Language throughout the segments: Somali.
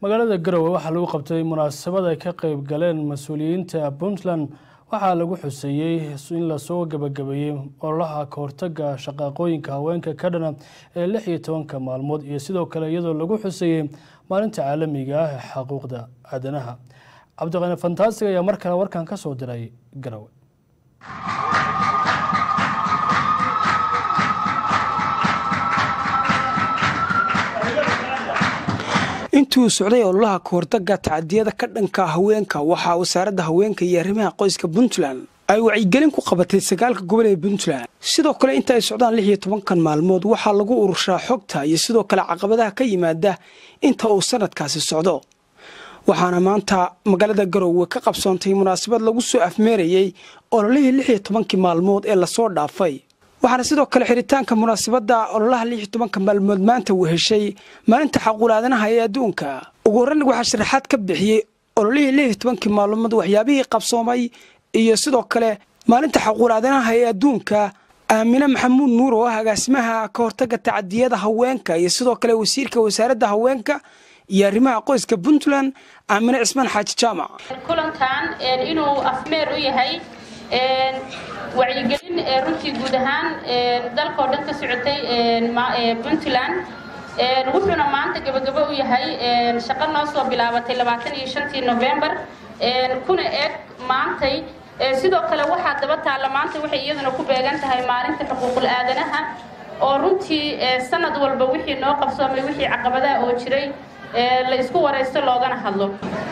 magaalada garowe waxaa lagu qabtay munaasabad ay ka qeyb galeen mas-uuliyiinta puntland waxaa lagu xuseeyey in lasoo gabagabeeyey ololaha kahortaga shaqaaqooyinka haweenka ka dhana ee lix iyo tobanka maalmood iyo sidoo kale iyadoo lagu xuseeyey maalinta caalamiga ah ee xaquuqda aadanaha cabdiqani fantaasig ayaa mar kale warkan ka soo diray garowe intuu socday ololaha kahortaga tacadiyada ka dhanka haweenka waxaa wasaaradda haweenka iyo arrimaha qoyska puntland ay wacyigelin ku qabatay sagaalka gobol ee puntland sidoo kale inta ay socdaan lix iyo tobankan maalmood waxaa lagu urushaa xogta iyo sidoo kale caqabadaha ka yimaada inta uu sanadkaasi socdo waxaana maanta magaalada garowe ka qabsoontay munaasabad lagu soo afmeerayey ololihii lix iyo tobankii maalmood ee lasoo dhaafay waxaana sidoo kale xiritaanka munaasabadda ololaha lix iyo tobanka maalmood maanta uu heshay maalinta xaquulaadanaha ee adduunka ugu horreyn waxaa sharaxaad ka bixiyey ololihii lix iyo tobankii maalmood waxyaabihii qabsoomay iyo sidoo kale maalinta xaquulaadanaha ee adduunka aamine maxamuud nuur oo ah agaasimaha ka hortaga tacadiyada haweenka iyo sidoo kale wasiirka wasaaradda haweenka iyo arrimaha qoyska puntland aamine cismaan xaaji jaamac kulankan inuu afmeer u yahay wacyigelin runtii guud ahaan dalkao dhan ka socotay puntland wuxuuna maanta gabagabo u yahay shaqo noo soo bilaabatay labaatan iyo shantii novembar kuna eg maantay sidoo kale waxaa daba taalla maanta waxay iyaduna ku beegan tahay maalinta xuquuqul aadanaha oo runtii sanad walba wixii noo qabsoomay wixii caqabadaha oo jiray la isku waraysto loogana hadlo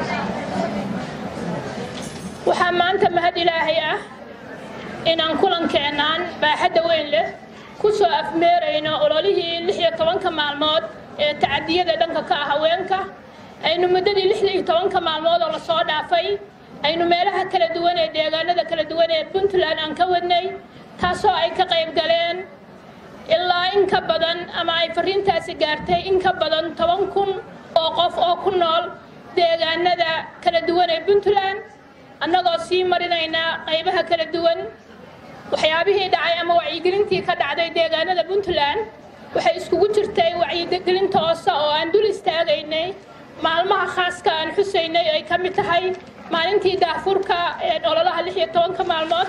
waxaa maanta mahad ilaahay ah inaan kulankeenaan baaxadda weyn leh ku soo afmeerayno ololihii lix iyo tobanka maalmood ee tacadiyada dhanka ka ah haweenka aynu muddadii lix iyo tobanka maalmood oo lasoo dhaafay aynu meelaha kala duwan ee deegaanada kala duwan ee puntland aan ka wadnay taasoo ay ka qayb galeen ilaa in ka badan ama ay fariintaasi gaartay in ka badan toban kun oo qof oo ku nool deegaanada kala duwan ee puntland annagoo sii marinayna qaybaha kala duwan waxyaabihii dhacay ama wacyigelintii ka dhacday deegaanada puntland waxay iskugu jirtay wacyigelin toosa oo aan dul istaagaynay maalmaha khaaska aan xusaynay ay ka mid tahay maalintii daafurka ee ololaha lix iyo tobanka maalmood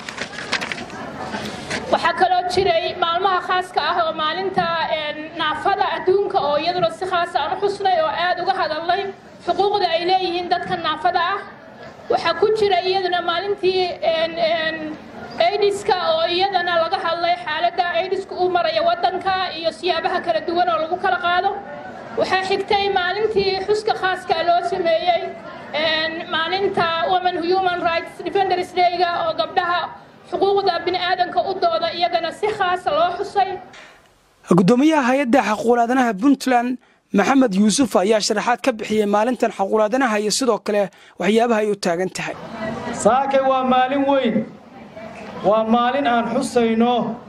waxaa kaloo jiray maalmaha khaaska ah oo maalinta naafada adduunka oo iyaduna si khaasa aan u xusnay oo aada uga hadalnay xuquuqda ay leeyihiin dadka naafada ah waxaa ku jira iyaduna maalintii aidiska oo iyadana laga hadlay xaaladda aidiska uu maraya waddanka iyo siyaabaha kala duwan oo lagu kala qaado waxaa xigtay maalintii xuska khaaska loo sameeyey maalinta women human rights defenders dayga oo gabdhaha xuquuqda bini aadanka u dooda iyagana si khaasa loo xusay gudoomiyaha hay-adda xaquulaadanaha puntland maxamed yuusuf ayaa sharaxaad ka bixiyey maalintan xaquulaadanaha iyo sidoo kale waxyaabaha ay u taagan tahay saakay waa maalin weyn waa maalin aan xusayno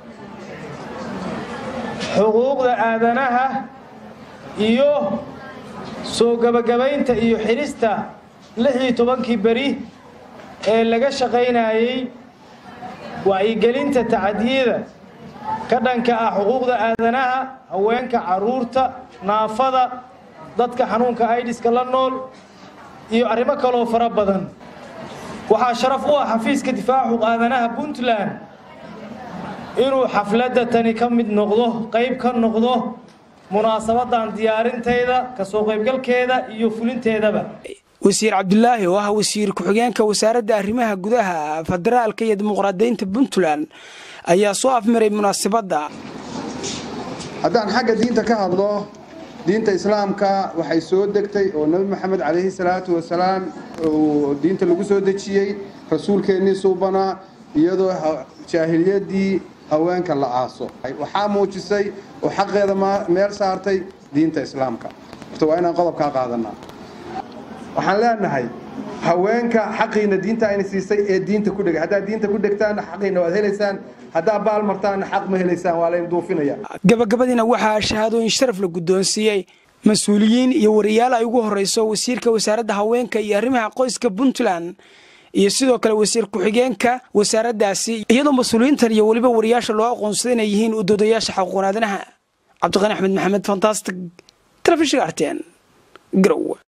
xuquuqda aadanaha iyo soo gebagabaynta iyo xidhista lix iyo tobankii beri ee laga shaqaynayey wacyigelinta tacadiyada ka dhanka ah xuquuqda aadanaha haweenka carruurta naafada dadka xanuunka aidiska la nool iyo arrimo kaloo fara badan waxaa sharaf u ah xafiiska difaaca xuquuq aadanaha puntland inuu xafladda tani ka mid noqdo qayb ka noqdo munaasabadan diyaarinteeda kasoo qaybgalkeeda iyo fulinteedaba wasiir cabdulaahi oo ah wasiir ku-xigeenka wasaaradda arrimaha gudaha federaalka iyo dimuqraadiyiinta puntland ayaa soo afmaray munaasabadda haddaan xagga diinta ka hadlo diinta islaamka waxay soo degtay oo nebi maxamed calayhi salaatu wasalaam uu diinta lagu soo dejiyey rasuulkeennii suubanaa iyadoo jaahiliyadii haweenka la aaso waxaa muujisay oo xaqeeda meel saartay diinta islaamka horta waa inaan qodobkaa qaadanaa waxaan leenahay haweenka xaqiina diinta ayna siisay ee diinta ku dhegay haddaad diinta ku dhegtaan xaqiina waad helaysaan haddaad baal martaanna xaq ma helaysaan waa layn duufinaya gabagabadiina waxaa shahaadooyin sharaf la guddoonsiiyey mas-uuliyiin iyo wariyaal ay ugu horreyso wasiirka wasaaradda haweenka iyo arrimaha qoyska puntland iyo sidoo kale wasiir ku-xigeenka wasaaraddaasi iyadoo mas-uuliyiintan iyo weliba wariyaasha loo aqoonsaday inay yihiin udoodayaasha xaquuqnaadanaha cabdiqani axmed maxamed fantastic telefishinka arteen garow